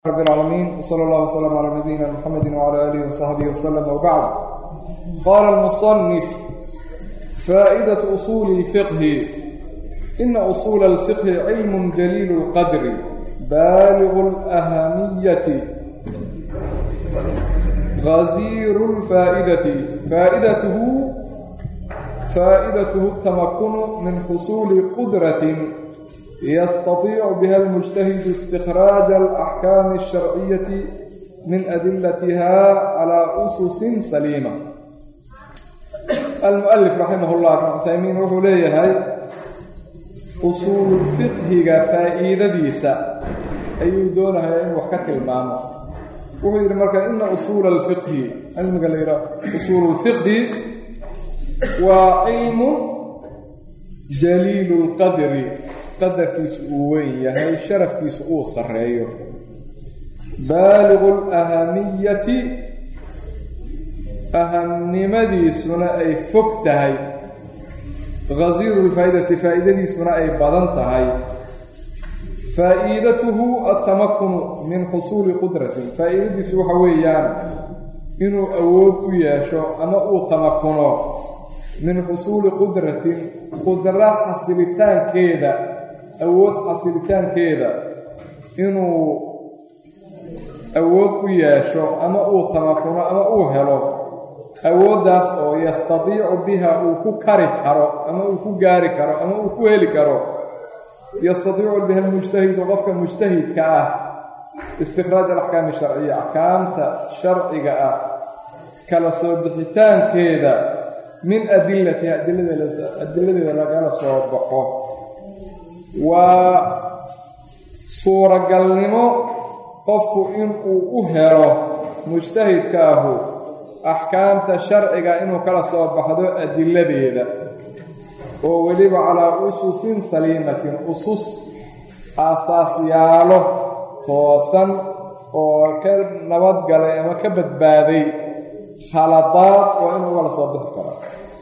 رب العالمين وصلى الله وسلم على نبينا محمد وعلى آله وصحبه وسلم وبعد قال المصنف فائدة أصول الفقه إن أصول الفقه علم جليل القدر بالغ الأهمية غزير الفائدة فائدته فائدته التمكن من حصول قدرة يستطيع بها المجتهد استخراج الأحكام الشرعية من أدلتها على أسس سليمة المؤلف رحمه الله بن عثيمين wuxuu leeyahay usuulu fiqhiga faa'iidadiisa ayuu doonayaa inuu wax ka tilmaamo wuxuu yidhi marka ina usuula alfiqhi cilmiga la yidhaha usuulu lfiqhi waa cilmu jaliilu lqadri qadarkiisu uu weyn yahay sharafkiisu uu sarreeyo baaligu lahamiyati ahamnimadiisuna ay fog tahay khasiiru lfaa'idati faa'iidadiisuna ay badan tahay faa'iidatuhu altamakunu min xusuuli qudratin faa'iidadiisu waxa weeyaan inuu awood u yeesho ama uu tamakuno min xusuuli qudratin qudra xasilitaankeeda awood xasilitaankeeda inuu awood u yeesho ama uu tamakuno ama uu helo awooddaas oo yastadiicu biha uu ku kari karo ama uu ku gaari karo ama uu ku heli karo yastadiicu biha almujtahidu qofka mujtahidka ah istikhraaj alaxkaami sharciya axkaamta sharciga ah kala soo bixitaankeeda min adilatiha adiladeeda lagala soo baxo waa suuragalnimo qofku inuu u helo mujtahidkaahu axkaamta sharciga inuu kala soo baxdo adiladeeda oo weliba calaa ususin saliimatin usus aasaasyaalo toosan oo ka nabadgalay ama ka badbaaday khaladaad oo inuu kala soo bixi karo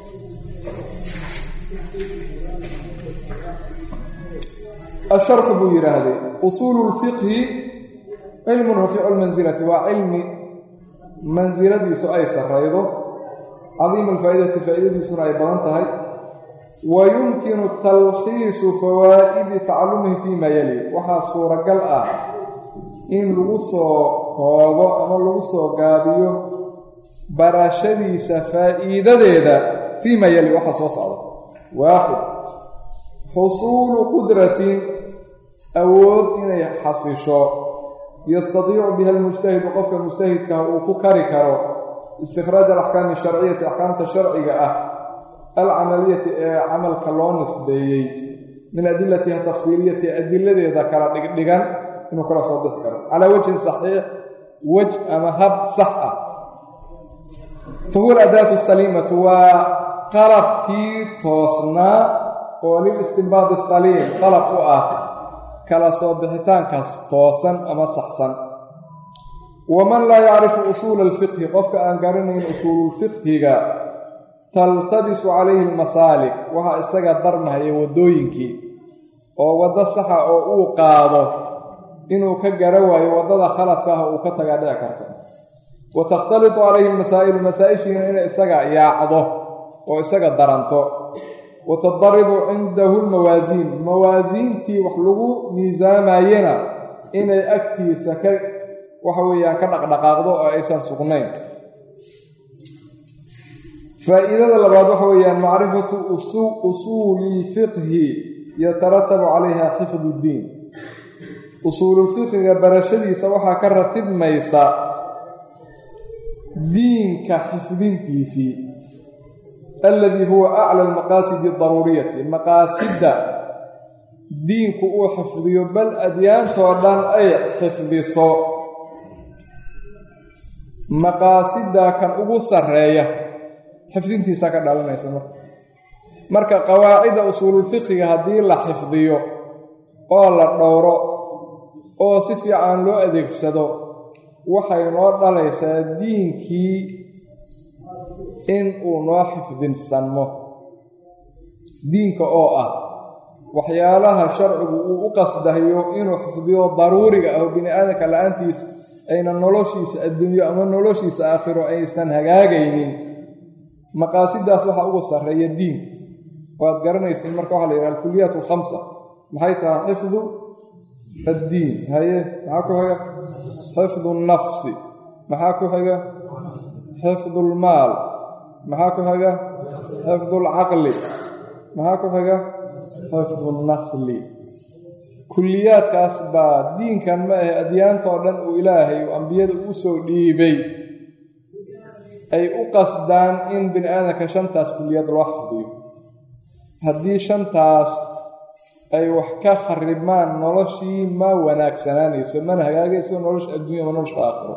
asharxu buu yidhaahday usuulu lfiqhi cilmun rafiicu lmansilati waa cilmi mansiladiisu ay sarraydo cadiima alfaa'idati faa'iidadiisuna ay badan tahay wa yumkinu talkhiisu fawaa'idi tacalumihi fii maa yali waxaa suuragal ah in lagu soo koobo ama lagu soo gaabiyo barashadiisa faa'iidadeeda fii maa yali waxaa soo socda waaxid xusuulu qudratin awood inay xasisho yastadiicu biha almujtahidu qofka mujtahidkaah uu ku kari karo istikhraaj alaxkaami asharciyati axkaamta sharciga ah alcamaliyati ee camalka loo nisbeeyey min adilatiha tafsiiliyati adiladeeda kala dhigdhigan inuu kala soo bixi karo calaa wajhin saxiix wej ama hab sax ah fa huwa aladaatu saliimatu waa qalabkii toosnaa oo lilistinbaadi saliim qalab u ah kala soo bixitaankaas toosan ama saxsan waman laa yacrifu usuula alfiqhi qofka aan garanayn usuululfiqhiga taltabisu calayhi almasaalik waxaa isaga darmahaya waddooyinkii oo waddo saxa oo uu qaado inuu ka gara waayo waddada khaladka ah uu ka tagaa dhici karto wa takhtalitu calayhi almasaa'ilu masaa-ishiina inay isaga yaacdo oo isaga daranto wa tadaribu cindahu lmawaasiin mawaasiintii wax lagu miisaamayena inay agtiisa ka waxa weeyaan ka dhaqdhaqaaqdo oo aysan sugnayn faa'iidada labaad waxa weeyaan macrifatu usuuli lfiqhi yataratabu calayha xifdu ddiin usuululfiqhiga barashadiisa waxaa ka ratibmaysa diinka xifdintiisii alladii huwa acla almaqaasidi daruuriyati maqaasidda diinku uu xifdiyo bal adyaantoo dhan ay xifdiso maqaasidda kan ugu sarreeya xifdintiisaa ka dhalanaysa marka marka qawaacidda usuululfiqiga haddii la xifdiyo oo la dhowro oo si fiican loo adeegsado waxay noo dhalaysaa diinkii in uu noo xifdinsanmo diinka oo ah waxyaalaha sharcigu uu u qasdayo inuu xifdiyo daruuriga ah oo bini aadamka la-aantiis ayna noloshiisa adduunyo ama noloshiisa aakhiro aysan hagaagaynin maqaasidaas waxaa ugu sarreeya diin waad garanaysin marka waxaa la yidhaha alkuliyaat alkhamsa maxay tahay xifdu addiin haye maxaa ku xiga xifdu nnafsi maxaa ku xiga xifdu lmaal maxaa ku xiga xifdu lcaqli maxaa ku xiga xifdu nnasli kulliyaadkaas baa diinkan ma ahe adyaantoo dhan uu ilaahay uu ambiyada u soo dhiibay ay u qasdaan in bini aadamka shantaas kulliyaad loo xifdiyo haddii shantaas ay wax ka kharibmaan noloshii ma wanaagsanaanayso mana hagaagayso nolosha adduunya ama nolosha aakhiro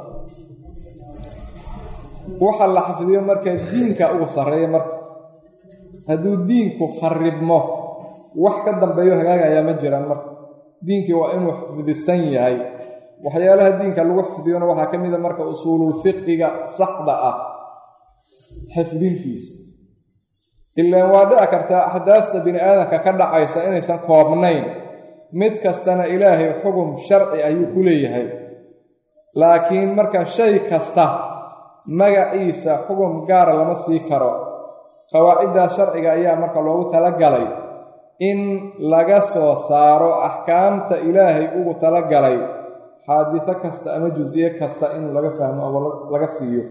waxa la xifdiyo markaa diinka ugu sarreeya marka hadduu diinku kharibmo wax ka dambeeyo hagaagayaa ma jiraan marka diinkii waa inuu xifdisan yahay waxyaalaha diinka lagu xifdiyona waxaa ka mida marka usuululfiqhiga saxda ah xifdintiisa ilaan waa dhici kartaa axdaafta bini aadamka ka dhacaysa inaysan koobnayn mid kastana ilaahay xugum sharci ayuu ku leeyahay laakiin marka shay kasta magaciisa xugum gaara lama sii karo qawaaciddaas sharciga ayaa marka loogu talagalay in laga soo saaro axkaamta ilaahay ugu talagalay xaadiso kasta ama jus-iyo kasta in laga fahmo ama laga siiyo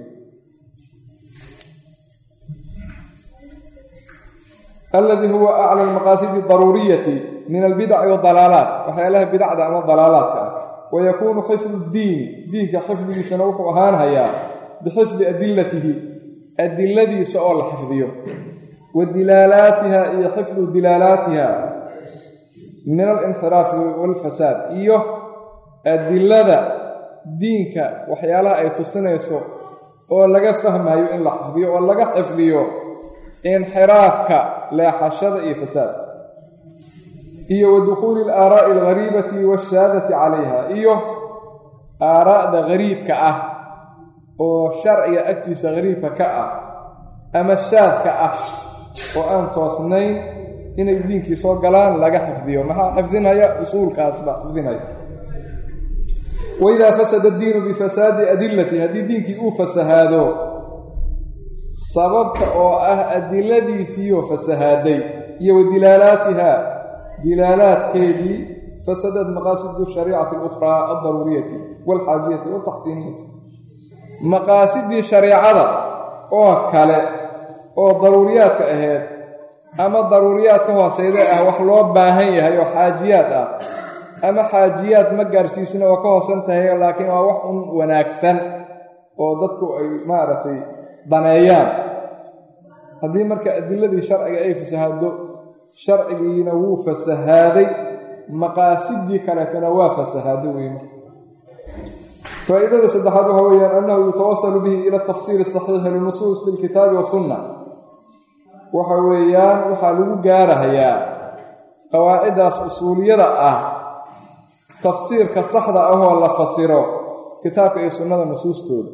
alladii huwa acla almaqaasidi daruuriyati min albidaci wadalaalaat waxyaalaha bidacda ama dalaalaadka ah wayakuunu xifdu diini diinka xifdigiisana wuxuu ahaanhayaa bixifdi adilatihi adiladiisa oo la xifdiyo wa dilaalaatiha iyo xifdu dilaalaatiha min alinxiraafi walfasaad iyo adilada diinka waxyaalaha ay tusinayso oo laga fahmayo in la xifdiyo oo laga xifdiyo inxiraafka leexashada iyo fasaadka iyo wa dukhuuli alaaraa'i alghariibati waashaadati calayha iyo aaraa'da gariibka ah oo sharciga agtiisa gariibka ka ah ama shaadka ah oo aan toosnayn inay diinkii soo galaan laga xifdiyo maxaa xifdinaya usuulkaas baa xifdinaya waidaa fasada addiinu bifasaadi adilati haddii diinkii uu fasahaado sababta oo ah adiladiisiioo fasahaaday iyo wa dilaalaatiha dilaalaadkeedii fasadad maqaasidu shariicati alukhraa aldaruuriyati waalxaajiyati waaltaxsiiniyati maqaasidii shareecada oo kale oo daruuriyaadka ahayd ama daruuriyaad ka hooseyda ah wax loo baahan yahay oo xaajiyaad ah ama xaajiyaad ma gaarsiisna oo ka hoosan tahay laakiin waa wax un wanaagsan oo dadku ay maaragtay daneeyaan haddii marka adiladii sharciga ay fasahaado sharcigiina wuu fasahaaday maqaasidii kaleetona waa fasahaado wey marka faa'iidada saddexaad waxa weeyaan annahu yutawasalu bihi ila tafsiiri saxiixi linusuusi ilkitaabi wasunna waxa weeyaan waxaa lagu gaarahayaa qawaaciddaas usuuliyada ah tafsiirka saxda ahoo la fasiro kitaabka iyo sunnada nusuustooda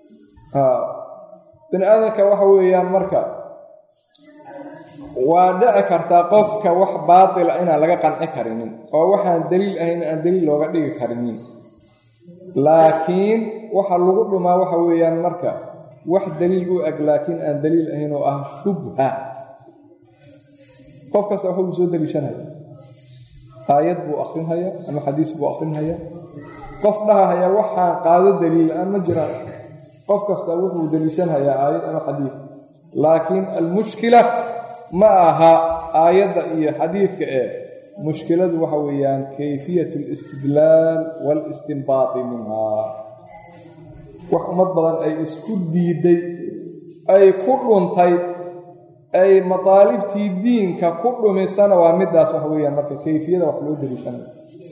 bini aadamka waxa weeyaan marka waa dhici kartaa qofka wax baatila inaan laga qanci karinin oo waxaan daliil ahayn aan daliil looga dhigi karinin laakiin waxa lagu dhumaa waxa weeyaan marka wax daliil u eg laakiin aan daliil ahayn oo ah shubha qof kasta waxuu soo daliishanaya aayad buu akrinhaya ama xadiis buu akrinhaya qof dhahahaya waxaan qaado daliil aan ma jiraan qof kasta wuxuu daliishanhayaa aayad ama xadiid laakiin almushkila ma aha aayadda iyo xadiidka ee mushkiladu waxa weeyaan kayfiyat alistidlaal waalistinbaati minhaa wax ummad badan ay isku diiday ay ku dhuntay ay mataalibtii diinka ku dhumisana waa midaas wax weeyaan marka kayfiyada wax loo daliishanayo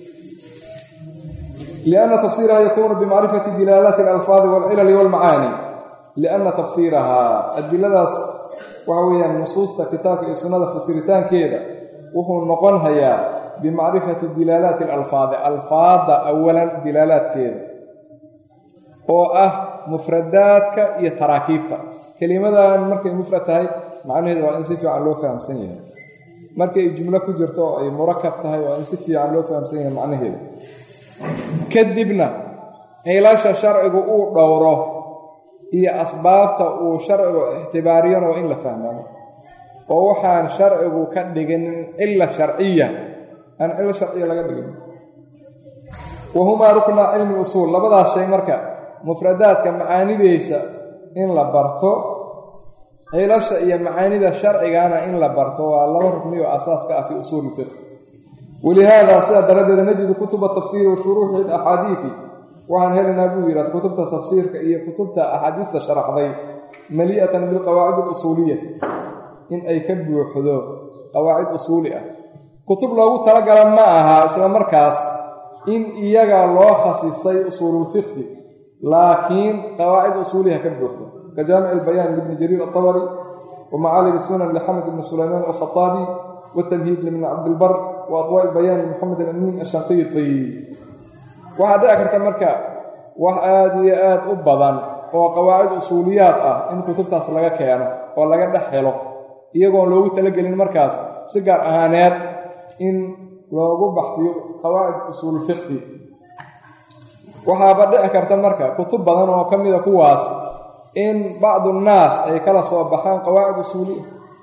lianna tafsiiraha yakuunu bimacrifati dilaalaati alalfaadi walcilali walmacaani lianna tafsiirahaa adiladaas waxa weeyaan nusuusta kitaabka iyo sunnada fasiritaankeeda wuxuu noqon hayaa bimacrifati dilaalaati alalfaadi alfaadda awalan dilaalaadkeeda oo ah mufradaadka iyo taraakiibta kelimadan markay mufrad tahay macnaheedu waa in si fiican loo fahamsan yahay markii ay jumlo ku jirto oo ay murakab tahay oo in si fiican loo fahamsan yahay macnaheeda kadibna xilasha sharcigu uu dhowro iyo asbaabta uu sharcigu ixtibaariyana waa in la fahmamo oo waxaan sharcigu ka dhigin cila sharciya aan cilo sharciya laga dhigin wahumaa ruknaa cilmi usuul labadaas shay marka mufradaadka macaanideysa in la barto cilasha iyo macaanida sharcigana in la barto waa laba rukni oo asaaska ah fii usuuli fiq walihaada sidaa daraaddeeda najidu kutuba tafsiiri wa shuruuxi axaadiidi waxaan helaynaa buu yidhahd kutubta tafsiirka iyo kutubta axaadiista sharaxday mali'atan bilqawaacid alusuuliyati in ay ka buuxdo qawaacid usuuli ah kutub loogu talagala ma aha isla markaas in iyaga loo khasisay usuululfiqhi laakiin qawaacid usuuliha ka buuxdo ka jaamic albayaan libni jariir atabari wa macaalim sunan lixamed ibni sulaymaan alkhaaabi watamhiid libni cabdilbar wa adwaa ilbayaan limoxamed alamiin ashanqiiti waxaa dhici karta marka wax aada iyo aad u badan oo qawaacid usuuliyaad ah in kutubtaas laga keeno oo laga dhex helo iyagoon loogu talagelin markaas si gaar ahaaneed in loogu baxdiyo qawaacid usuululfiqhi waxaaba dhici karta marka kutub badan oo ka mida kuwaas in bacdu nnaas ay kala soo baxaan qawaacid usuuliya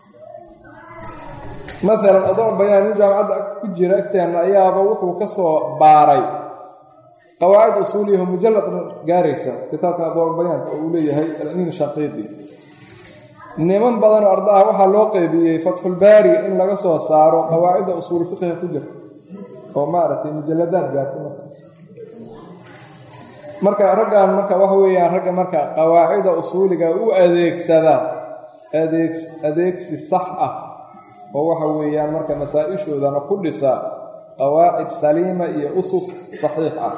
maalan adoo bayaan nin jaamacadda ku jira agteenna ayaaba wuxuu ka soo baaray qawaacid usuuliyaho mujalladna gaaraysa kitaabkan adwaabayaanka oo uu leeyahay alamiin shaqiidi niman badanoo arda ah waxaa loo qeybiyey fatxulbaariga in laga soo saaro qawaacidda usuul fiqiga ku jirta oo maaragtay mujalladaad gaarta markaas marka raggan marka waxa weeyaan ragga marka qawaacida usuuliga u adeegsada adeeg adeegsi sax ah oo waxa weeyaan marka masaa-ishoodana ku dhisa qawaacid saliima iyo usus saxiix ah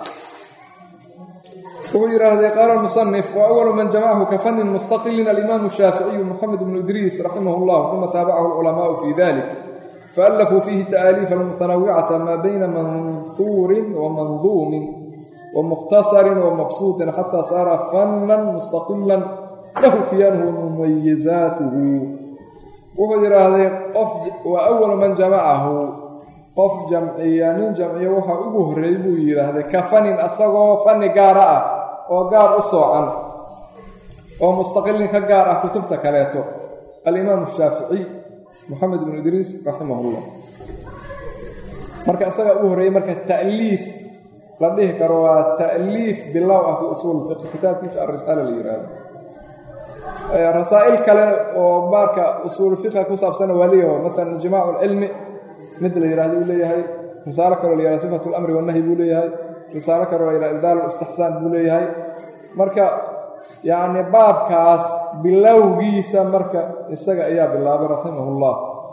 wuxuu yidhaahday qaala musanif wa awalu man jamacahu ka fanin mustaqilin alimaamu shaaficiyu moxamed bnu idriis raximah llah uma taabacahu alculamaau fi dalik faallafuu fiihi ta'aaliifa almutanawicata maa bayna manhuurin wa manduumin wa mukhtasarin wa mabsuutin xataa saara fannan mustaqilan lahu kiyaanuhu wa mumayizaatuhu wuxuu yidhaahday qof wa awalu man jamacahu qof jamciya nin jamciya waxaa ugu horreeyey buu yidhaahday ka fanin asagoo fanni gaara ah oo gaar u soocan oo mustaqilin ka gaar ah kutubta kaleeto alimaamu shaaficiy moxamed bnu idriis raximahullah marka isagaa ugu horreeyey marka ta'liif la dhihi karo waa ta'liif bilow ah fii usuul fiqh kitaabkiisa alrisaala la yidhaahdo rasaa'il kale oo marka usuul fiqha ku saabsana waa leeyaho maalan jimaacu lcilmi mid la yidhahdo uu leeyahay risaalo kaloo la yihahdo sifatu lamri wanahyi buu leeyahay risaalo kaloo la yihahdo ibdaal istixsaan buu leeyahay marka yacni baabkaas bilowgiisa marka isaga ayaa bilaabay raximah llah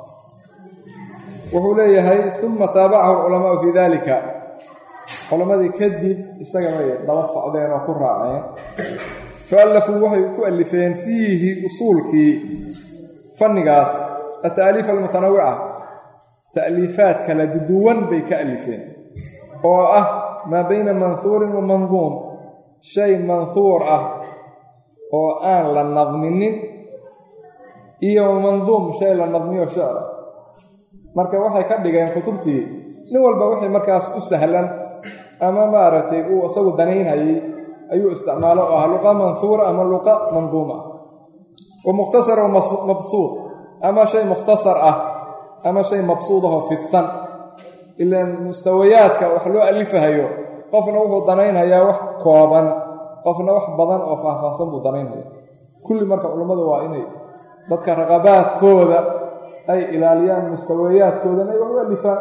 wuxuu leeyahay uma taabacahu alculamaau fii dalika culammadii kadib isagabay daba socdeen oo ku raaceen faallafuu waxay ku alifeen fiihi usuulkii fannigaas ataaliif almutanawica ta'liifaad kala duwan bay ka alifeen oo ah maa bayna manhuurin wa manduum shay manhuur ah oo aan la nadminin iyo manduum shay la nadmiyo shicra marka waxay ka dhigeen kutubtii nin walba wixii markaas u sahlan ama maaragtay uu isagu danaynhayay ayuu isticmaalo oo ah luqa manhuura ama luqa manduuma wa mukhtasar wa mabsuud ama shay mukhtasar ah ama shay mabsuud ahoo fidsan ilaan mustawayaadka wax loo alifahayo qofna wuxuu danaynhayaa wax kooban qofna wax badan oo faahfaahsan buu danaynhaya kulli marka culummadu waa inay dadka raqabaadkooda ay ilaaliyaan mustawayaadkoodana ay wax u alifaan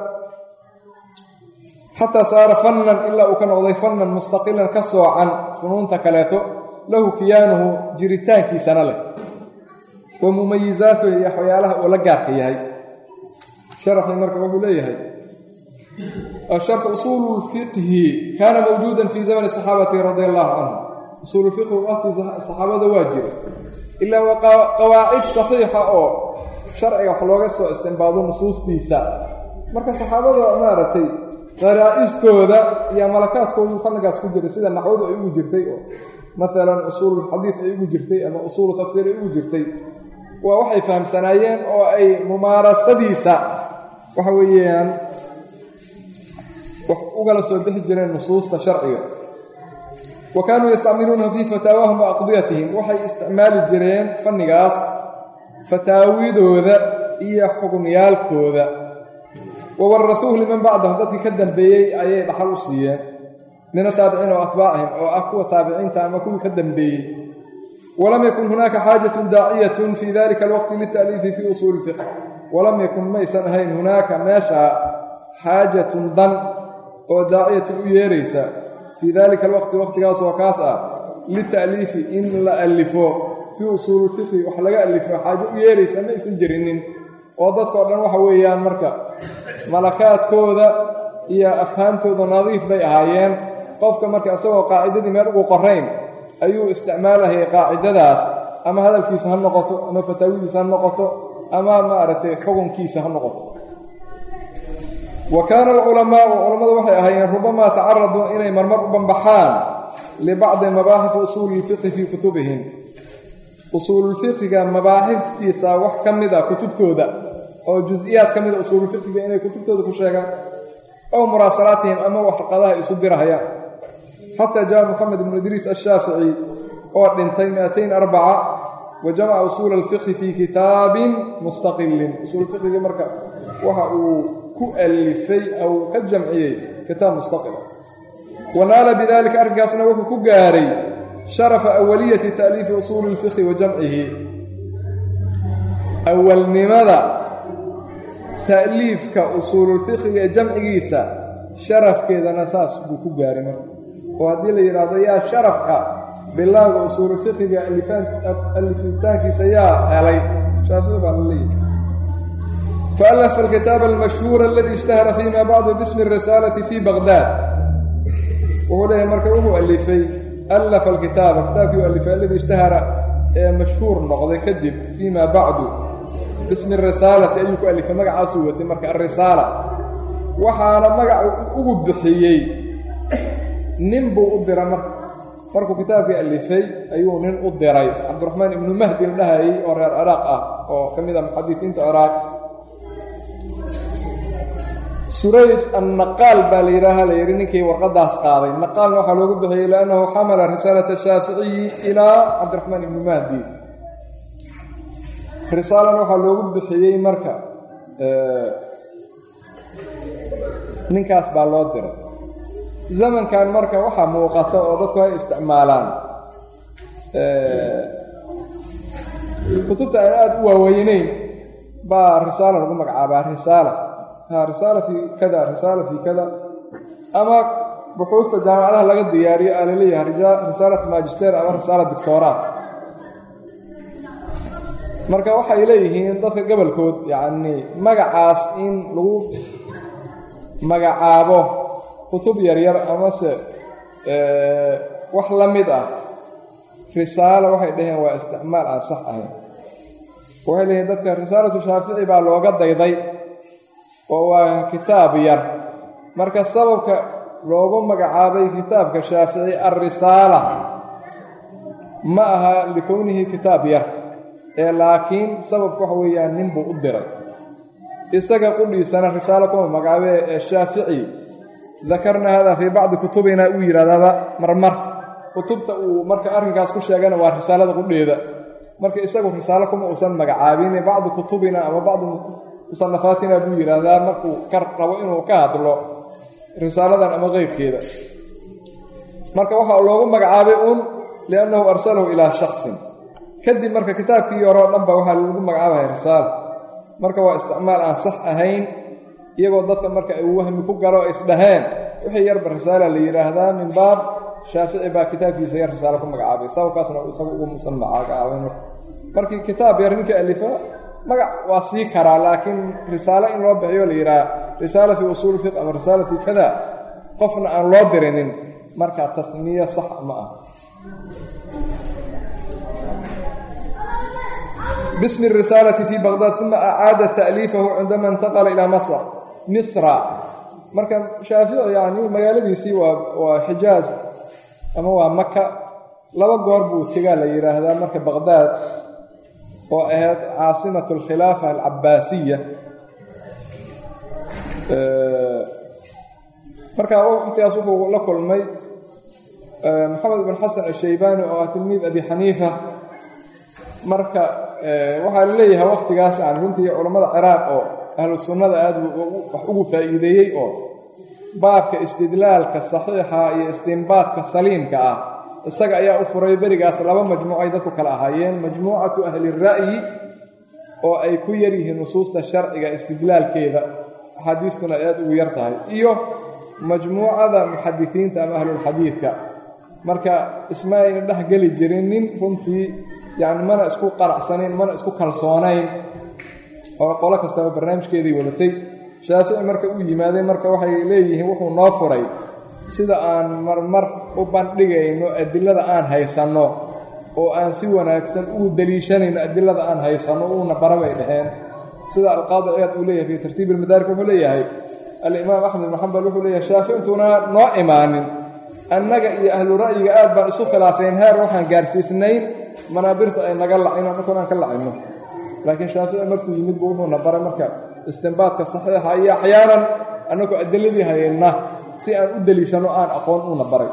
xataa saara fannan ilaa uu ka noqday fannan mustaqilan ka soocan funuunta kaleeto lahu kiyaanuhu jiritaankiisana leh wa mumayizaatuhu iyo waxyaalaha uu la gaarka yahay sharaxii marka wuxuu leeyahay asharxu usuulu lfiqhi kaana mawjuudan fii zamani saxaabati radia allahu canhum usuulu lfiqhi waqtii saxaabada waa jira ilaa waa qawaacid saxiixa oo sharciga wax looga soo istimbaado nusuustiisa marka saxaabada maaragtay qaraa'istooda iyo malakaadkoodu fannigaas ku jiray sida naxwadu ay ugu jirtay oo maalan usuululxadiid ay ugu jirtay ama usuulu tafsiir ay ugu jirtay waa waxay fahamsanaayeen oo ay mumaarasadiisa waxa weeyaan wax ugala soo bixi jireen nusuusta sharciga wa kaanuu yastacmiluunahu fii fataawahum wa aqdiyatihim waxay isticmaali jireen fannigaas fataawidooda iyo xukunyaalkooda wa warasuuhu liman bacdahum dadkii ka dambeeyey ayay dhaxal u siiyeen min ataabiciina wa atbaacihim oo ah kuwa taabiciinta ama kuwii ka dambeeyey walam yakun hunaaka xaajatun daaciyatun fii dalika alwaqti lita'liifi fii usuuli fiqh walam yakun maysan ahayn hunaaka meesha xaajatun dan oo daaciyatun u yeeraysa fii dalika alwaqti waqtigaas oo kaas ah lita'liifi in la alifo fii usuuli fiqhi wax laga alifo xaajo u yeeraysa ma aysan jirinin oo dadkao dhan waxa weeyaan marka malakaadkooda iyo afhaamtooda nadiif bay ahaayeen qofka marka isagoo qaacidadii meel ugu qorayn ayuu isticmaalahayay qaacidadaas ama hadalkiisa ha noqoto ama fataawidiisa ha noqoto ama maaragtay xukunkiisa ha noqoto wa kaana alculamaau culammadu waxay ahaayeen rubamaa tacaraduu inay marmar u bambaxaan libacdi mabaaxif usuuli ilfiqhi fii kutubihim usuululfiqhiga mabaaxiftiisa wax ka mid a kutubtooda oo jus-iyaad ka mida usuululfiqhiga inay kutubtooda ku sheegaan ow muraasalaatihim ama warqadaha isu dirahayaan xataa jaa moxamed ibnu idriis ashaafici oo dhintay miatain arbaca wa jamaca usuula alfiqhi fii kitaabin mustaqilin usuulfiqhigii marka waxa uu ku alifay ou ka jamciyey kitaab mustaqila wa naala bidalika arrinkaasna wuxuu ku gaaray sharafa awaliyati ta'liifi usuuli ilfiqhi wa jamcihi awalnimada ta'liifka usuululfiqhiga ee jamcigiisa sharafkeedana saas buu ku gaaray marka oo haddii la yidhaahdo yaa sharafka bilowga usuululfiqhiga alifitaankiisa yaa helay shaafici baa la leeyahy faalafa alkitaaba almashhuura aladii ishtahara fiima bacdu bismi اrisaalati fi baqdaad wuxuu leeyahay marka wuxuu alifay alafa alkitaaba kitaabkii u alifay alladii ishtahara ee mashhuur noqday kadib fiima bacdu bismi risaalati ayuu ku alifay magacaasuu watay marka alrisaala waxaana magaca ugu bixiyey nin buu u diray marka markuu kitaabkii alifay ayuu nin u diray cabdiraxmaan ibnu mahdi la dhahayey oo reer ciraaq ah oo ka mid a muxadifiinta ciraaq surayj annaqaal baa la yidhaaha la yidhi ninkii warqadaas qaaday naqaalna waxaa loogu bixiyey liannahu xamala risaalata shaaficiyi ilaa cabdiraxmaan ibnu mahdi risaalana waxaa loogu bixiyey marka ninkaas baa loo diray zamankan marka waxaa muuqata oo dadku ay isticmaalaan kutubta aan aada u waaweyneyn baa risaala lagu magacaabaa risaala ha risaala fii kada risaala fii kada ama buxuusta jaamacadaha laga diyaariyo aa laleeyahay risaalat magister ama risaala doctora marka waxay leeyihiin dadka gobolkood yacnii magacaas in lagu magacaabo kutub yaryar amase wax la mid ah risaalo waxay dhaheen waa isticmaal aan sax ahayn waxay leeyihin dadka risaalatu shaafici baa looga dayday oo waa kitaab yar marka sababka loogu magacaabay kitaabka shaafici alrisaala ma aha likownihi kitaab yar ee laakiin sababku waxa weeyaan nin buu u diray isaga qudhiisana risaalo kuma magacaabee ee shaafici dakarna hada fii bacdi kutubina uu yidhahdaaba marmar kutubta uu marka arrinkaas ku sheegana waa risaalada qudheeda marka isagu risaalo kuma uusan magacaabin bacdu kutubina ama bacdu musanafaatina buu yidhaahdaa markuu ka rabo inuu ka hadlo risaaladan ama keyrkeeda marka waxaa loogu magacaabay uun liannahu arsalahu ilaa shaksin kadib marka kitaabkii hore o dhanba waxaa lagu magacaabaya risaala marka waa isticmaal aan sax ahayn iyagoo dadka marka ay wahmi ku galo isdhaheen wixii yarba risaala la yidhaahdaa min baab shaafici baa kitaabkiisa yar risaalo ku magacaabay sababkaasna isagu ugu musan magacaabay markii kitaab yar ninkii alifa magac waa sii karaa laakiin risaalo in loo bixiyo la yidhaha risaala fii usuuli fiq ama risaala fii kada qofna aan loo dirinin marka tasmiye sax ma ah bismi اrisaalati fii baqdaad uma acaada ta'liifahu cindama intaqala ilaa masr misra marka shaafici yani magaaladiisii waa waa xijaaz ama waa maka laba goor buu tegaa la yidhaahdaa marka baqdaad oo ahayd caasimat alkhilaafa alcabaasiya marka waqtigaas wuxuu la kulmay maxamed ibn xasan ashaybaani oo ah tilmiid abi xaniifa marka waxaa la leeyahay waqtigaas aan runtii culammada ciraaq oo ahlu sunnada aada wax ugu faa'iideeyey oo baabka istidlaalka saxiixa iyo istinbaadka saliimka ah isaga ayaa u furay berigaas laba majmuuc ay dadku kala ahaayeen majmuucatu ahli ra'yi oo ay ku yar yihiin nusuusta sharciga istidlaalkeeda axaadiistuna ay aada ugu yar tahay iyo majmuucada muxadisiinta ama ahlulxadiidka marka isma ayna dhex geli jirin nin runtii yacni mana isku qanacsanayn mana isku kalsoonayn oo qolo kastaba barnaamijkeedii wadatay shaafici marka u yimaadeen marka waxay leeyihiin wuxuu noo furay sida aan marmar u bandhigayno adilada aan haysanno oo aan si wanaagsan ugu deliishanayno adilada aan haysanno uuna bara bay dhaheen sida alqaadi ciyaad uu leeyahay fii tartiib ilmadaarik wuxuu leeyahay alimaam axmed ibnu xambal wuxuu leeyahay shaaficintuna noo imaanin annaga iyo ahlu ra'yiga aad baan isu khilaafeen heer waxaan gaarsiisnayn manaabirta ay naga lacino annakuna aan ka lacino laakiin shaafici markuu yimid buu wuxuuna baray marka istinbaadka saxiixa iyo axyaanan annagoo adiladii hayayna si aan u deliishanno aan aqoon uuna baray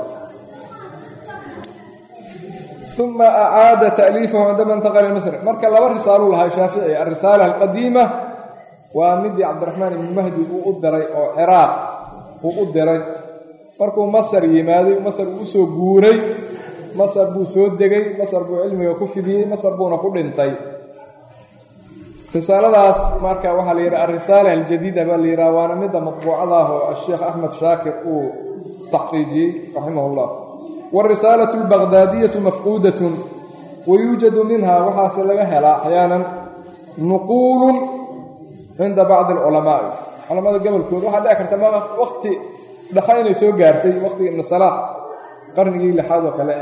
uma acaada ta'liifahu cindama intaqala misr marka laba risaaluu lahaa shaafici alrisaala alqadiima waa midii cabdiraxmaan ibni mahdi uu u diray oo ciraaq uu u diray markuu masar yimaaday masar uu usoo guuray masar buu soo degay masar buu cilmiga ku fidiyey masar buuna ku dhintay risaaladaas marka waxaa la yidhaha alrisaala aljadiida baa la yidhaha waana midda matbuucada ah oo asheekh axmed shaakir uu taxqiijiyey raximah llah wاrisaalة اlbaqdaadiyaةu mafquudaة wayuujadu minha waxaase laga helaa axyaanan nuquulu cinda bacdi اlculamaaءi culamada gobolkooda waxaa dhici karta waqti dhexa inay soo gaartay waqtiga ibn salaax qarnigii lixaad oo kale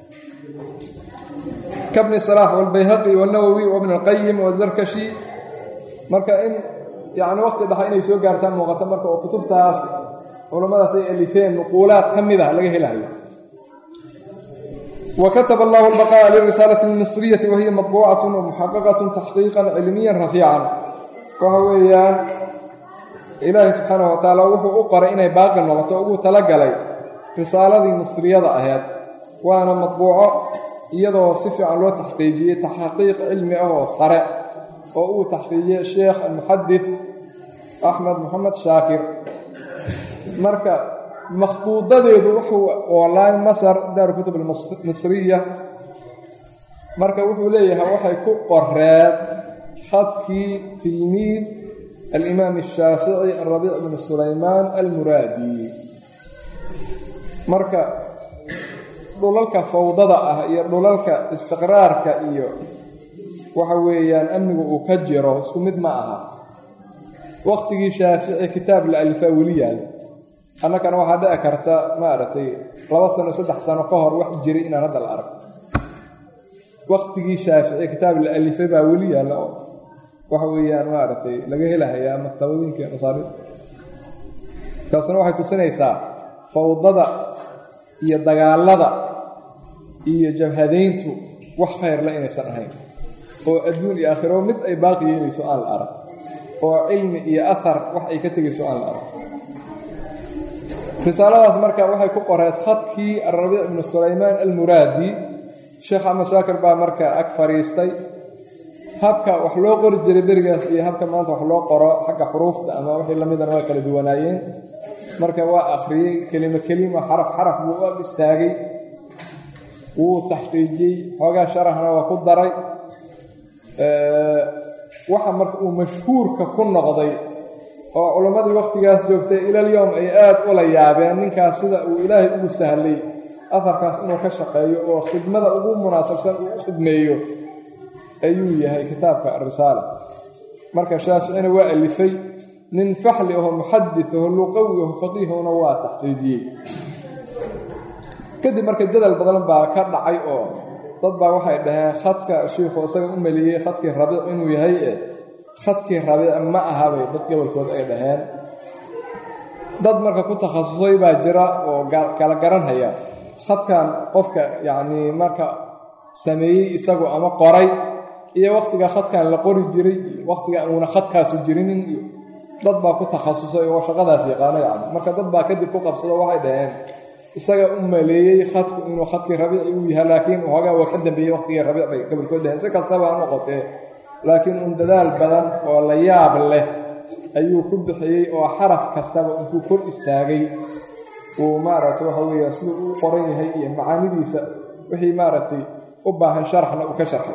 kabni salaax wاlbayhaqi wاnawowi wbn اlqayim wazarkashi marka in yani waqti dhexa inay soo gaartaa muuqato marka oo kutubtaas culammadaas ay alifeen nuquulaad ka mid ah laga helayo وkتب الله البقاء للرسالة المصرية وهي مطبوعة ومحققة تحقيقا علميا رفيعا waxa weeyaan ilaahay subxaanaه وataعaalى wuxuu u qoray inay baaqi noqoto ugu talagalay risaaladii misriyada ahayd waana maطbuuco iyadoo si fiican loo taxqiijiyey taxqiiq cilmi ah oo sare oo uu taxqiijiyey sheekh almuxadith axmed moxamed shaakir marka makhduudadeedu wuxuu oolaa masar daaru kutub almisriya marka wuxuu leeyahay waxay ku qoreed khadkii tilmiid alimaam ashaafici arabiic bnu sulaymaan almuraadi marka dhulalka fawdada ah iyo dhulalka istiqraarka iyo waxa weeyaan amnigu uu ka jiro isku mid ma aha waqtigii shaafici kitaab la alifaa weli yaala annakana waxaa dhici karta maaragtay laba sano saddex sano ka hor wax jiray inaan hadda la arag waqtigii shaafici kitaab la alifay baa weli yaalla oo waxa weeyaan maaragtay laga helahayaa maktabadooyinka masaari taasna waxay tusinaysaa fawdada iyo dagaalada iyo jabhadayntu wax khayrla inaysan ahayn oo adduun iyo aakhiro mid ay baaqi yeelayso aan la arag oo cilmi iyo ahar wax ay ka tegayso aan la arag risaaladaas marka waxay ku qoreed khadkii alrabiic bnu sulaymaan almuraadi sheekh axmed shaakir baa marka ag fadhiistay habka wax loo qori jiray berigaas iyo habka maanta wax loo qoro xagga xuruufta ama wixii lamidana waa kala duwanaayeen marka waa akhriyey kelimo kelima xaraf xaraf buu u ag istaagay wuu taxqiijiyey xoogaa sharaxna waa ku daray waxa marka uu mashhuurka ku noqday oo culammadii wakhtigaas joogtay ilalyowm ay aad ula yaabeen ninkaas sida uu ilaahay ugu sahlay aharkaas inuu ka shaqeeyo oo khidmada ugu munaasabsan uu u khidmeeyo ayuu yahay kitaabka arisaala marka shaaficina waa alifay nin faxli aho muxadis aho luqawi aho faqiihona waa taxqiijiyey kadib marka jadal badan baa ka dhacay oo dad baa waxay dhaheen khadka shiikhu isaga u meliyey khadkii rabiic inuu yahay e khadkii rabiic ma ahabay dad gobolkood ay dhaheen dad marka ku takhasusay baa jira oo kala garanhaya khadkan qofka yacnii marka sameeyey isagu ama qoray iyo wakhtiga khadkan la qori jiray iyo wakhtiga uuna khadkaasu jirinin iyo dad baa ku takhasusay oo shaqadaas yaqaana yani marka dad baa kadib ku qabsado waxay dhaheen isaga u maleeyey khadku inuu khadkii rabiici uu yahay laakiin hoogaa waa ka dambeeyey waqtigii rabiic bay gobolkood dhaheen si kastaba ha noqotee laakiin un dadaal badan oo la yaab leh ayuu ku bixiyey oo xaraf kastaba intuu kor istaagay uu maaragtay waxa weeye siduu u qoran yahay iyo macaanidiisa wixii maaragtay u baahan sharxna uu ka sharxay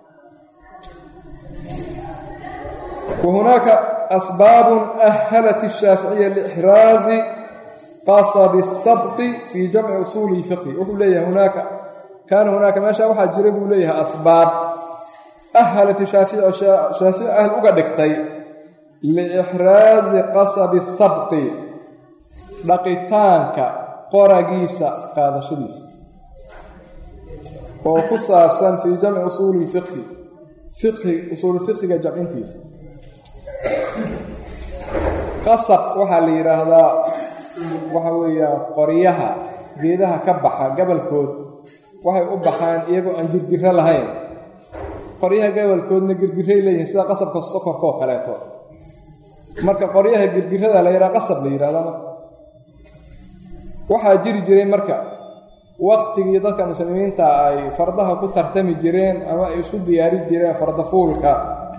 wa hunaaka asbaabun ahalat الshaaficiya lixraazi qasabi الsabqi fii jamci usuuli اlfiqhi wuxuu leeyahay hunaaka kaana hunaaka meesha waxaa jira buu leeyahay asbaab ahalat shaafici oo shaafici ahl uga dhigtay liixraazi qasabi الsabqi dhaqitaanka qoragiisa qaadashadiisa oo ku saabsan fii jamci usuuli lfiqhi fiqhi usuululfiqhiga jamcintiisa qasab waxaa la yidhaahdaa waxa weeyaan qoryaha geedaha ka baxa gabalkood waxay u baxaan iyagoo aan girgiro lahayn qoryaha gabalkoodna girgiray leeyihiin sida qasabka sokorkaoo kaleeto marka qoryaha girgirada la yidhaha qasab la yidhahda marka waxaa jiri jiray marka waktigii dadka muslimiinta ay fardaha ku tartami jireen ama ay isu diyaari jireen fardafuulka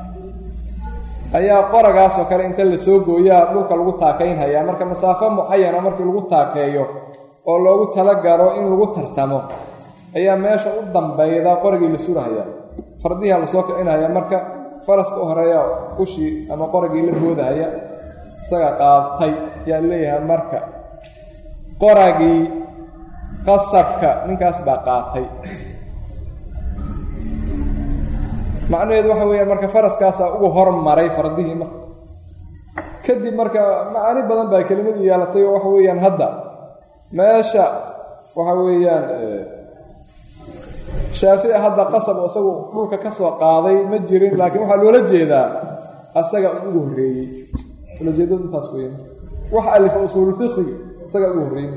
ayaa qoragaasoo kale inta la soo gooyaa dhulka lagu taakaynhayaa marka masaafo mucayana markii lagu taakeeyo oo loogu talagalo in lagu tartamo ayaa meesha u dambayda qoragii la surahaya fardiha lasoo kicinaya marka faraska u horeeya ushii ama qoragii la boodahaya isaga qaatay ayaa leeyahay marka qoragii qasabka ninkaas baa qaatay macnaheedu waxa weeyaan marka faraskaasaa ugu hormaray fardihii marka kadib marka macaani badan baa kelimadii yeelatay oo waxa weeyaan hadda meesha waxa weeyaan shaafici hadda qasab isagu dhulka ka soo qaaday ma jirin laakiin waxaa loola jeedaa asaga ugu horreeyey ulajeedadu intaas weya wax alifa usuululfiqhiga isaga ugu horreeyey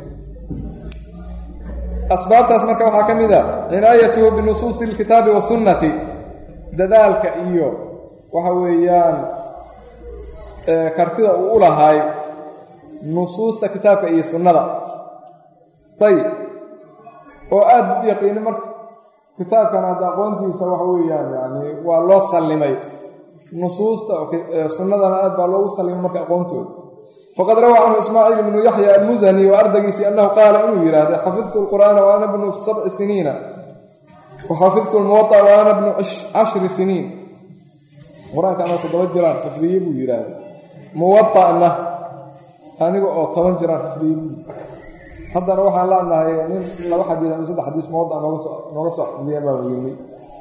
asbaabtaas marka waxaa ka mid a cinaayatuhu binusuusi alkitaabi wasunnati dadaalka iyo waxa weeyaan kartida uu u lahay nusuusta kitaabka iyo sunnada ayib oo aada u yaqiini marka kitaabkan hadda aqoontiisa waxa weeyaan yani waa loo sallimay nusuusta sunnadana aad baa loogu sallimay marka aqoontooda faqad rawaa canhu ismaaciil ibnu yaxya almusani wa ardaygiisii annahu qaala inuu yidhaahday xafidtu lqur'aana wa ana bnu sabci siniina waxafidtu lmuwaطa wa ana bnu cashri siniin qur-aanka anoo toddoba jiraan xifdiye buu yidhaahday muwaطa'na aniga oo toban jiraan xifdiye buu haddana waxaan leenahay nin laba xadiis ama saddex xadiis muwaطa nooga soo xifdiya baa yimi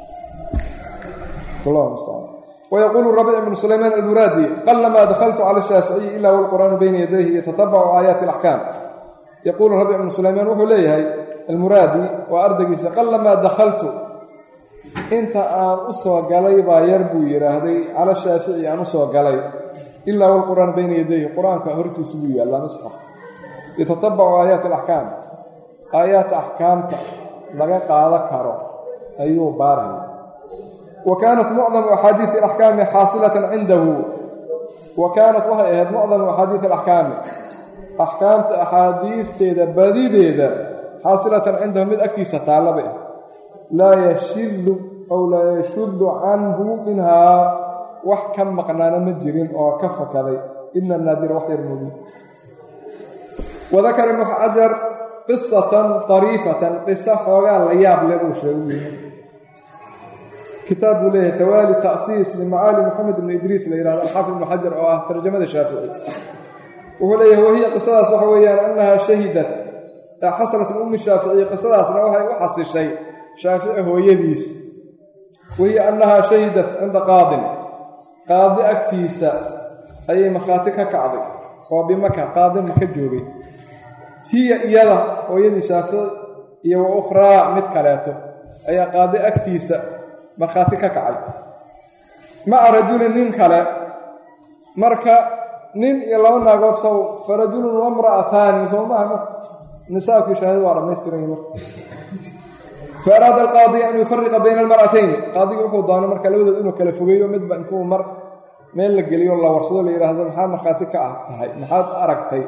allahu mustacaan ويقول الربيع بن سليمان المرادي قلما دخلت على الشافعي إلا والقرآن بين يديه يتتبع آيات الأحكام يقول الربيع بن سليمان وحو ليهي المرادي وأردقيس قلما دخلت انت آن أسوى قلي با يربو يراهدي على الشافعي آن أسوى قلي إلا والقرآن بين يديه قرآن كهرتي سبوية الله مصحف يتتبع آيات الأحكام آيات أحكام لغا قادة كارو أيوه باره وكانت معظم أحاديث الأحكام حاصلة عنده وكانت waxay ahayd معظم أحاديث الأحكام أحكامta أxaadiiثteeda badideeda xاaصلة cindahu mid agtiisa taalabe laa yashidu أw laa yashud canhu minhaa wax ka maqnaana ma jirin oo ka fakaday ina naadir wax yar moogi وذakر iبن xajar قiصaة طريifaة qiso xoogaa la yaab le buu sheegay kitaab buu leeyahay tawaali tasiis limacaali moxamed ibn idriis la yihahdo alxaafid ibnu xajar oo ah tarjamada shaafici wuxuu leeyahay wahiya qisadaas waxa weeyaan annahaa shahidat xasanat min ummi shaaficiy qisadaasna waxay u xasishay shaafici hooyadiis wahiya annahaa shahidat cinda qaadin qaadi agtiisa ayay markhaati ka kacday oo bimaka qaadin maka joogay hiya iyada hooyadii shaafici iyo wa ukhraa mid kaleeto ayaa qaadi agtiisa markhaati ka kacay maca rajulin nin kale marka nin iyo laba naagood sow fa rajulun wamra'ataani soo maaha nisaabkii shahaadada waa dhammaystiran marka fa araada alqaadi an yufariqa bayna almar'atayn qaadigi wuxuu doonay marka labadood inuu kala fogeeyo midba intuu mar meel la geliyo la warsado la yidhaahdo maxaad markhaati ka ah tahay maxaad aragtay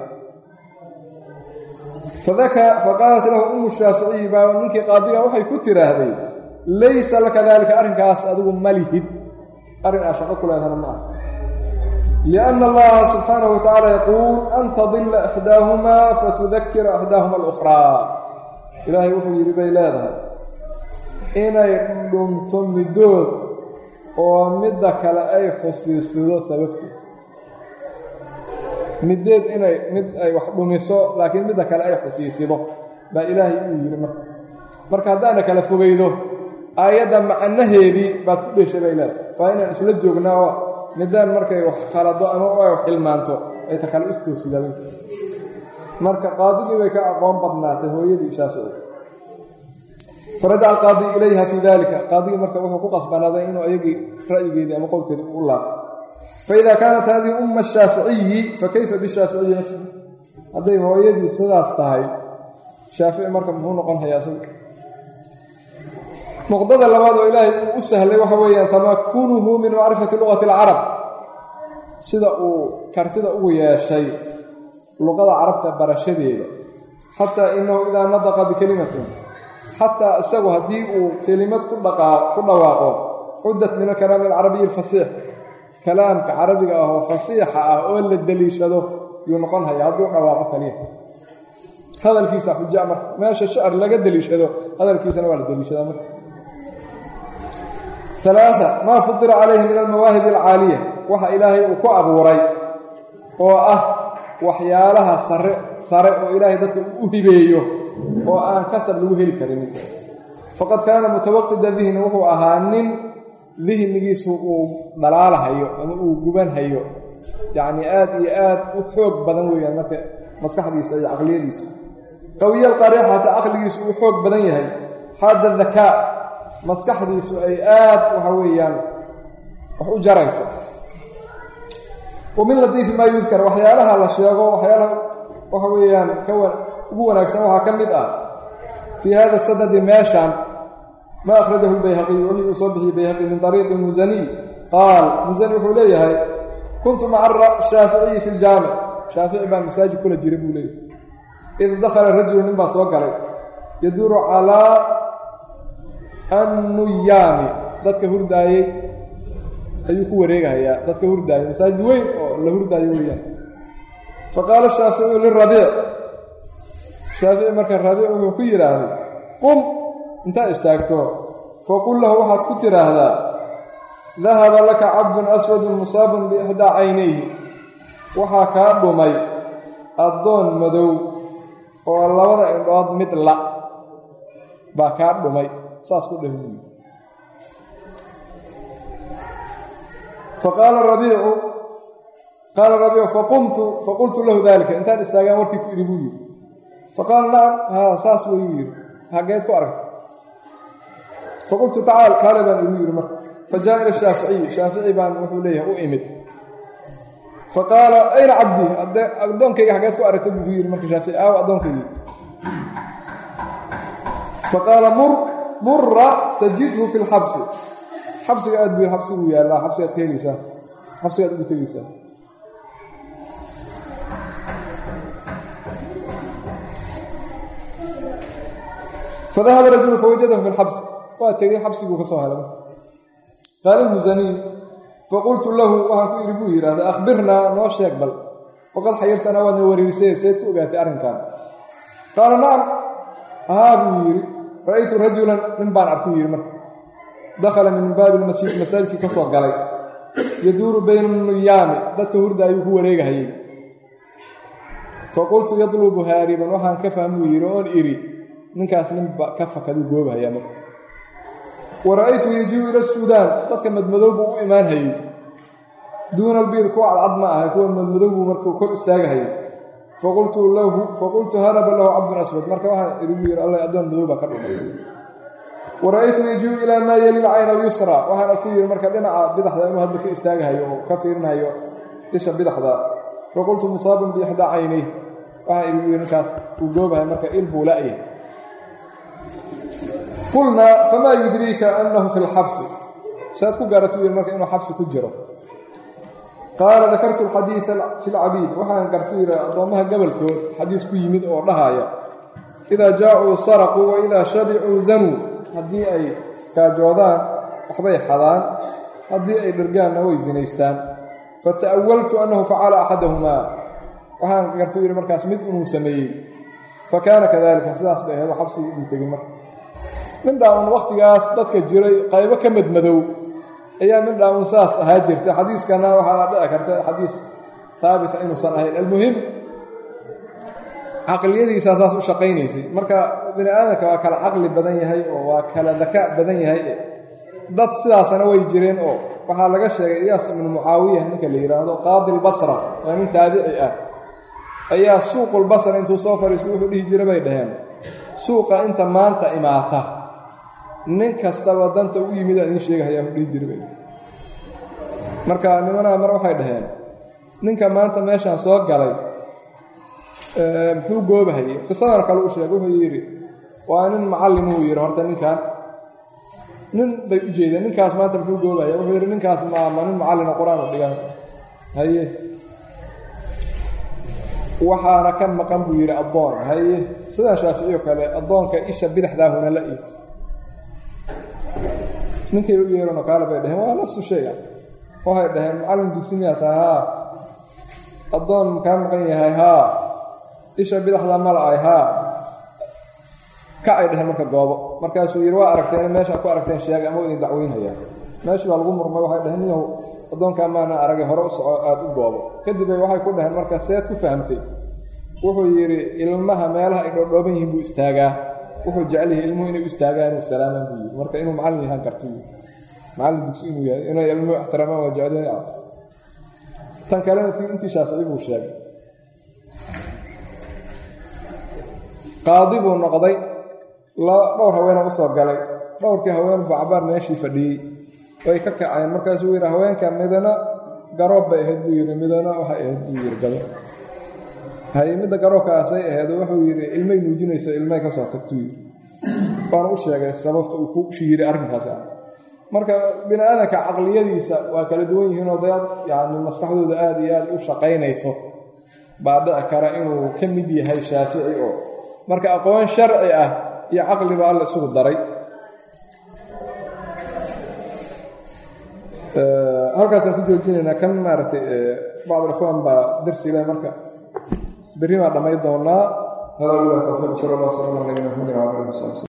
faqaalat lahu umu shaaficiyi baa ninkii qaadiga waxay ku tiraahday laysa laka daalika arrinkaas adigu ma lihid arrin aa shaqo ku leedahana ma ah lianna allaha subxaanahu watacaala yaquul an tadilla ixdaahumaa fatudakira ixdaahuma alukhraa ilaahay wuxuu yidhi bay leedahay inay dhunto middood oo midda kale ay xusiisido sababteed middeed inay mid ay wax dhumiso laakiin midda kale ay xusiisido baa ilaahay uu yidhi marka marka haddaana kala fogaydo aayadda macnaheedii baad ku dheshay bay leedahay waa inaan isla joognaa oo middaan markay wax khalado ama ay wax xilmaanto ay ta kale istoosidaabay marka qaadigii bay ka aqoon badnaatay hooyadii shaafici farajaca alqaadi ilayha fii dalika qaadigii marka wuxuu ku qasbanaaday inuu ayagii ra'yigeedii ama qowlkeedii u laabto faida kaanat hadihi umma shaaficiyi fakayfa bishaaficiyi nafsihi hadday hooyadii sidaas tahay shaafici marka muxuu noqon hayaa isagu nuqdada labaad oo ilaahay uu u sahlay waxa weeyaan tamakunuhu min macrifati luqati alcarab sida uu kartida ugu yeeshay luqada carabta barashadeeda xataa inahu idaa nadaqa bikelimatin xataa isagu haddii uu kelimad ku dhawaaqo cuddat min alkalaami alcarabiyi alfasiix kalaamka carabiga ah oo fasiixa ah oo la deliishado yuu noqon haya hadduu dhawaaqo kaliya hadalkiisa xuja marka meesha shacr laga deliishado hadalkiisana waa la deliishadaa marka alaaa maa fudila calayhi min almawaahib alcaaliya waxa ilaahay uu ku abuuray oo ah waxyaalaha sare sare oo ilaahay dadka uu u hibeeyo oo aan kasab lagu heli karin faqad kaana mutawaqida dihni wuxuu ahaa nin dihnigiisu uu dhalaalahayo ama uu gubanhayo yacnii aad iyo aad u xoog badan weeyaan marka maskaxdiisa iyo caqliyadiisu qawiya alqariixata caqligiisu uu xoog badan yahay xaada dakaa maskaxdiisu ay aad waxa weeyaan wax u jarayso wa min latiifi maa yudkar waxyaalaha la sheego waxyaalaha waxa weeyaan ka ugu wanaagsan waxaa ka mid ah fii hada sanadi meeshan ma akhrajahu lbayhaqiy wixii uu soo bixiyey bayhaqi min ariiqi musaniy qaal musani wuxuu leeyahay kuntu maca shaaficiyi fi ljaamic shaafici baan masaajid kula jira buu leeyahay id dakhala rajulu nin baa soo galay yaduuru calaa annuyaami dadka hurdaayey ayuu ku wareegahayaa dadka hurdaayay masaajid weyn oo la hurdaayo weeyaan faqaala shaaficiyu lirabiic shaafici marka rabiic wuxuu ku yidhaahday qum intaad istaagto faqul lahu waxaad ku tidhaahdaa dahaba laka cabdun aswadun musaabun biixdaa caynayhi waxaa kaa dhumay addoon madow oo labada indhood mid la baa kaa dhumay saas ku dheh faqaala rabiicu qaala rabiicu faqumtu faqultu lahu dalika intaan istaagaan warkii ku idhi buu yidhi faqaala nacam haa saas wayuu yidhi hageed ku aragta faqultu tacaal kaale baan igu yidhi marka fa jaa ila shaaficiyi shaafici baan wuxuu leeyahay u imid faqaala ayna cabdii addoonkayga hageed ku aragta buu yidhi marka shaafici aaw addoonkaygii faqaala mur mura tajidhu fi lxabsi xabsiga aad bu xabsiguu yaallaa xabsigaad ka helaysaa xabsigaad ugu tegeysaa fadahaba rajulu fawajadahu fi lxabsi waa tegey xabsiguu ka soo helay qaala lmusaniy faqultu lahu waxaan ku idhi buu yidhahda akhbirnaa noo sheeg bal faqad xayirtanaa waadna wariirsee seed ku ogaatay arrinkan qaala nacam haa buu yidhi ra'aytu rajulan nin baan arkuu yidhi marka dakhala min baabi lmasjid masaajidkii ka soo galay yaduuru bayna nuyaami dadka hurda ayuu ku wareegahayay faqultu yadlubu haariban waxaan ka fahmuu yidhi oon idhi ninkaas ninba ka fakaduu goobahayaa marka wa ra'aytu yajiu ila suudaan dadka madmadow buu u imaan hayey duuna albiir kuwa cadcad ma aha kuwa madmadow buu markuu kor istaagahayay faqultu lahu faqultu haraba lahu cabdun aswad marka waxaan idhi buu yidhi alla addoon madow baa ka dhumay wa ra'aytu yajiu ilaa maa yali lcayna alyusra waxaan arku yidhi marka dhinaca bidaxda inuu hadda ka istaagahayo oo ka fiirinayo isha bidaxda faqultu musaabun biixdaa caynayh waxaan idhi buu yidhi ninkaas uu goobahay marka il buu la'yahay qulnaa famaa yudriika annahu fi lxabsi saad ku gaaratu yidhi marka inuu xabsi ku jiro qaala dakartu alxadiida fi lcabiid waxaan gartu yidhi addoommaha gobolkood xadiis ku yimid oo dhahaya idaa jaacuu saraquu wa idaa shabicuu zanuu haddii ay gaajoodaan waxbay xadaan haddii ay dhergaanna way sinaystaan fata'awaltu annahu facala axadahumaa waxaan gartu yidhi markaas mid inuu sameeyey fa kaana kadalika sidaas bay ahayd xabsigii uu tegey marka mindhaaun wakhtigaas dadka jiray qaybo ka madmadow ayaa mindhaaun saas ahaa jirta xadiiskana waxaa dhici karta xadiis haabita inuusan ahayn almuhim caqliyadiisaa saas u shaqaynaysay marka bini aadamka waa kala caqli badan yahay oo waa kala dakaa badan yahay dad sidaasana way jireen oo waxaa laga sheegay iyaas ibnu mucaawiya ninka la yidhaahdo qaadi lbasra waa nin taabici ah ayaa suuqulbasra intuu soo fadhiistay wuxuu dhihi jira bay dhaheen suuqa inta maanta imaata nin kastaba danta u yimid aan idiin sheegahayaa u dhihi jira bay marka nimanaha mar waxay dhaheen ninka maanta meeshaan soo galay muxuu goobahayey qisadan kale u sheegay wuxuu yidhi waa nin macallin uu yidhi horta ninkan nin bay u jeedeen ninkaas maanta muxuu goobahaya wuxuu yidhi ninkaas maama nin macallina qur-aan u dhigan haye waxaana ka maqan buu yidhi addoon haye sidaan shaaficiyo kale addoonka isha bidixdaahuna la ii ninkay u yeeranoo kaale bay dhaheen waa nafsu shaya waxay dhaheen macallin dugsi miyaa taha haa addoon kaa maqan yahay haa isha bidaxda mala-ay haa kacay dheheen marka goobo markaasuu yidhi waa aragteen meesha ku aragteen sheega ama idin dacweynhayaa meeshii baa lagu murmay waxay dhaheen niyahu addoonkaa maana aragay hore u soco aada u goobo kadibay waxay ku dhaheen marka seed ku fahamtay wuxuu yidhi ilmaha meelaha ay dhoodhooban yihiin buu istaagaa wuxuu jecel yahay ilmuhu inay u istaagaan u salaamaan buu yidhi marka inuu macallin yahaan kartu macallin dugsi inuu yahay inay ilmuhu ixtiraamaan waa jecel tan kalena ti intii shaafici buu sheegay qaadi buu noqday dhowr haweena u soo galay dhowrkii haween buu cabaar meeshii fadhiyey way ka kaceen markaasuu yidhi haweenka midana garoob bay ahayd buu yidhi midana waxay ahayd buu yidhi gado haye midda garoobkaasay ahayd wuxuu yidhi ilmay nuujinaysa ilmay ka soo tagtuu yidhi waana u sheegay sababta uu ku shihiray arrinkaas ah marka bini aadamka caqliyadiisa waa kala duwan yihiinoo dad yacni maskaxdooda aada iyo aada u shaqaynayso baa dhici kara inuu ka mid yahay shaafici oo marka aqoon sharci ah iyo caqliba alla isugu daray halkaasaan ku joojinaynaa kan maaragtay bacd alikhwaan baa darsi leh marka berri baan dhammayn doonaa hada wila tawfiiq sala allah wasalam ala nabina maxamedin wala alihi wasabi